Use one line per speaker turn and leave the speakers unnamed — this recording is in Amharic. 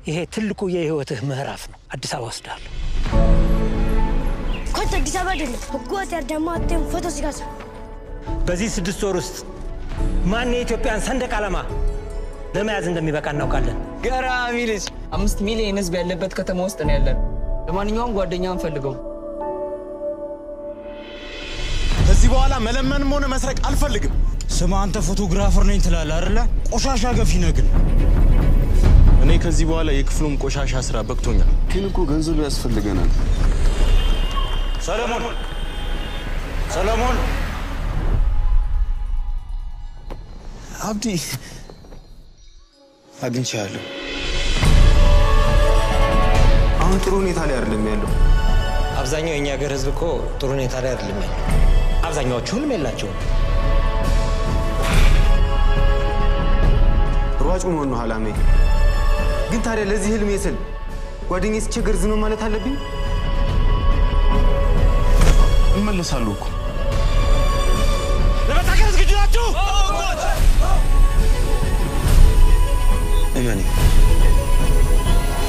ይሄ ትልቁ የህይወትህ ምዕራፍ ነው። አዲስ አበባ ወስዳለሁ።
ኮት አዲስ አበባ አይደለም ህገወጥ ያዳማቴን ፎቶ ሲጋሳ
በዚህ ስድስት ወር ውስጥ ማን የኢትዮጵያን ሰንደቅ ዓላማ ለመያዝ እንደሚበቃ እናውቃለን።
ገራሚ ልጅ። አምስት ሚሊዮን ህዝብ ያለበት ከተማ ውስጥ ነው ያለን። ለማንኛውም ጓደኛ አንፈልገው።
ከዚህ በኋላ መለመንም ሆነ መስረቅ አልፈልግም።
ስማ አንተ ፎቶግራፈር ነኝ ትላለህ አይደለ? ቆሻሻ ገፊ ነህ ግን።
እኔ ከዚህ በኋላ የክፍሉም ቆሻሻ ስራ በቅቶኛል።
ግን እኮ ገንዘብ ያስፈልገናል።
ሰለሞን ሰለሞን
አብዲ አግኝቻለሁ። አሁን ጥሩ ሁኔታ ላይ አይደለም ያለው።
አብዛኛው የእኛ ሀገር ህዝብ እኮ ጥሩ ሁኔታ ላይ አይደለም ያለው። አብዛኛዎቹ ህልም የላቸውም።
ሯጭ መሆን ነው አላማዬ። ግን ታዲያ ለዚህ ህልሜ ስል ጓደኛዬ ሲቸገር ዝም ማለት አለብኝ? እመለሳለሁ እኮ
ለመታገል ዝግጁ ናችሁ?
እመኔ